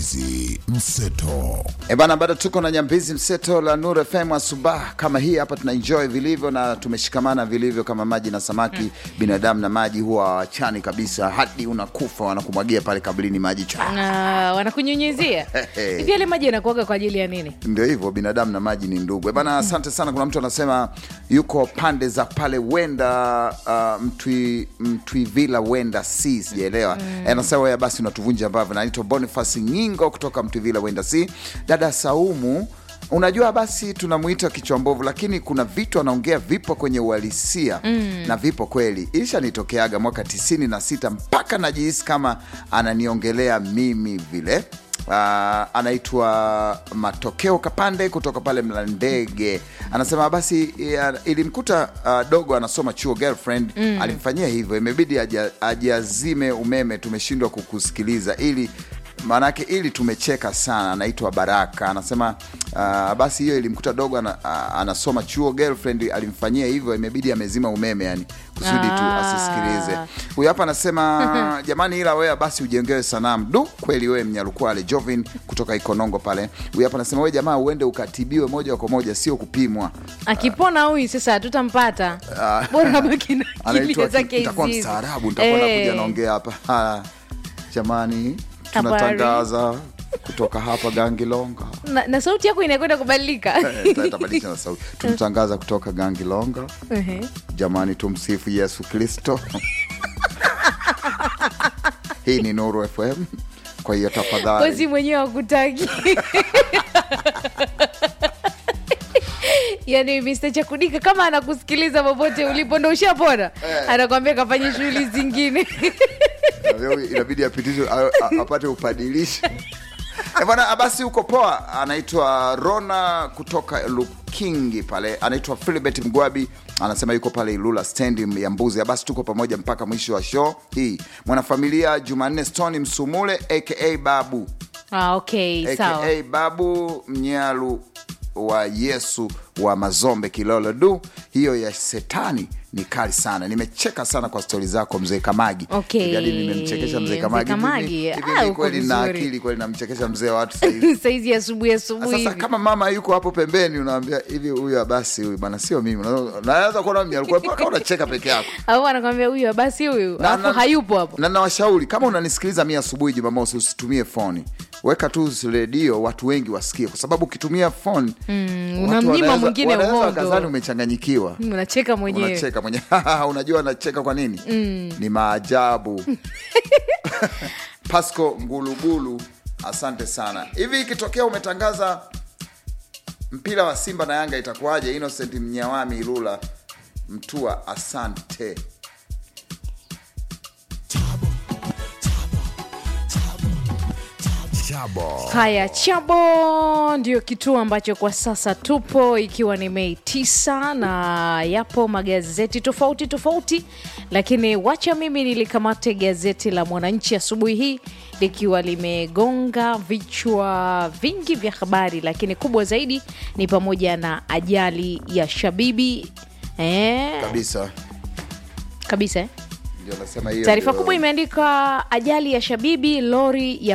Nyambizi Mseto. E bana, bado tuko na Nyambizi Mseto la Nur FM asubuhi kama hii hapa, tuna enjoy vilivyo na tumeshikamana vilivyo kama maji na samaki. Binadamu na maji huwa hawachani kabisa, hadi unakufa wanakumwagia pale kaburini maji cha Ah, wanakunyunyizia hivi yale maji yanakuaga kwa ajili ya nini? ndio hivyo, binadamu na maji ni ndugu. E bana, asante sana. Kuna mtu anasema yuko pande za pale wenda uh, mtwi, Mtwivila wenda si sijaelewa. Mm. Anasema wewe basi unatuvunja ambavyo. Naitwa Boniface Nyingo kutoka Mtwivila wenda si. Dada Saumu Unajua, basi tunamuita kichwa mbovu, lakini kuna vitu anaongea vipo kwenye uhalisia mm. na vipo kweli. Ilishanitokeaga mwaka tisini na sita mpaka najihisi kama ananiongelea mimi vile. Uh, anaitwa Matokeo Kapande kutoka pale Mlandege, anasema basi ya, ilimkuta uh, dogo anasoma chuo girlfriend mm. alimfanyia hivyo, imebidi aja- ajiazime umeme, tumeshindwa kukusikiliza ili maanake ili tumecheka sana. Anaitwa Baraka anasema uh, basi hiyo ilimkuta dogo ana, uh, anasoma chuo girlfriend alimfanyia hivyo, imebidi amezima umeme yani kusudi tu Ah. asisikilize. Huyu hapa anasema jamani, ila wewe basi ujengewe sanamu. Du, kweli wewe Mnyalukwale Jovin kutoka Ikonongo pale. Huyu hapa anasema wewe jamaa, uende ukatibiwe moja kwa moja, sio kupimwa. Akipona huyu sasa hatutampata, bora baki na akili Anaitwa zake nitakuwa hizi. mstaarabu, nitakuwa Eh. nakuja naongea hapa. Ah, Jamani, Habari. tunatangaza kutoka hapa Gangilonga. na, na sauti yako inakwenda kubadilika. Eh, tabadilisha na sauti. Tunatangaza kutoka Gangilonga. Ehe. Jamani, tumsifu Yesu Kristo. Hii ni Nuru FM, kwa hiyo tafadhali Kozi mwenyewe hakutaki yaani Mr. Chakudika kama anakusikiliza popote ulipo ndo ushapona, anakwambia kafanye shughuli zingine. Leo inabidi apitishwe a- a- apate upadilisho Eh, bwana basi uko poa. Anaitwa Rona kutoka Lukingi pale, anaitwa Philibert Mgwabi, anasema yuko pale Ilula stendi ya Mbuzi. Basi tuko pamoja mpaka mwisho wa show hii. Mwanafamilia Jumanne Stone Msumule aka Babu Ah, okay, sawa. aka Babu Mnyalu wa Yesu wa Mazombe Kilolo. Du, hiyo ya setani ni kali sana. Nimecheka sana kwa stori zako mzee Kamagi. Okay. Hivi hadi nimemchekesha mzee Mzee Kamagi. Kamagi. Hivi- hivi Ah, ni uko kweli na vizuri. akili kweli, namchekesha mzee wa watu sahivi. Saizi asubuhi asubuhi Sasa hivi. kama mama yuko hapo pembeni, unaambia hivi, huyu basi, huyu bana, sio mimi. Unaweza- Naweza kuona mimi alikuwa mpaka unacheka peke yako. au anakwambia huyu basi huyu Na- alafu na- hayupo hapo. na nawashauri kama unanisikiliza mi asubuhi Jumamosi, usitumie foni, weka tu redio, watu wengi wasikie, kwa sababu ukitumia foni watu unamnyima wanaweza- mwingine wanaweza uhondo. wakadhani umechanganyikiwa. Unacheka mwenyewe. Unacheka mwenyewe unajua anacheka kwa nini? Ni maajabu. Pasco Ngulugulu, asante sana. Hivi ikitokea umetangaza mpira wa Simba na Yanga itakuwaje? Innocent Mnyawami Ilula Mtua, asante. Chabo. Haya, Chabo ndio kituo ambacho kwa sasa tupo, ikiwa ni Mei tisa na yapo magazeti tofauti tofauti, lakini wacha mimi nilikamate gazeti la Mwananchi asubuhi hii likiwa limegonga vichwa vingi vya habari, lakini kubwa zaidi ni pamoja na ajali ya Shabibi eh, Kabisa. kabisa eh. Ndio nasema hiyo Taarifa ndio- kubwa imeandikwa ajali ya Shabibi, lori ya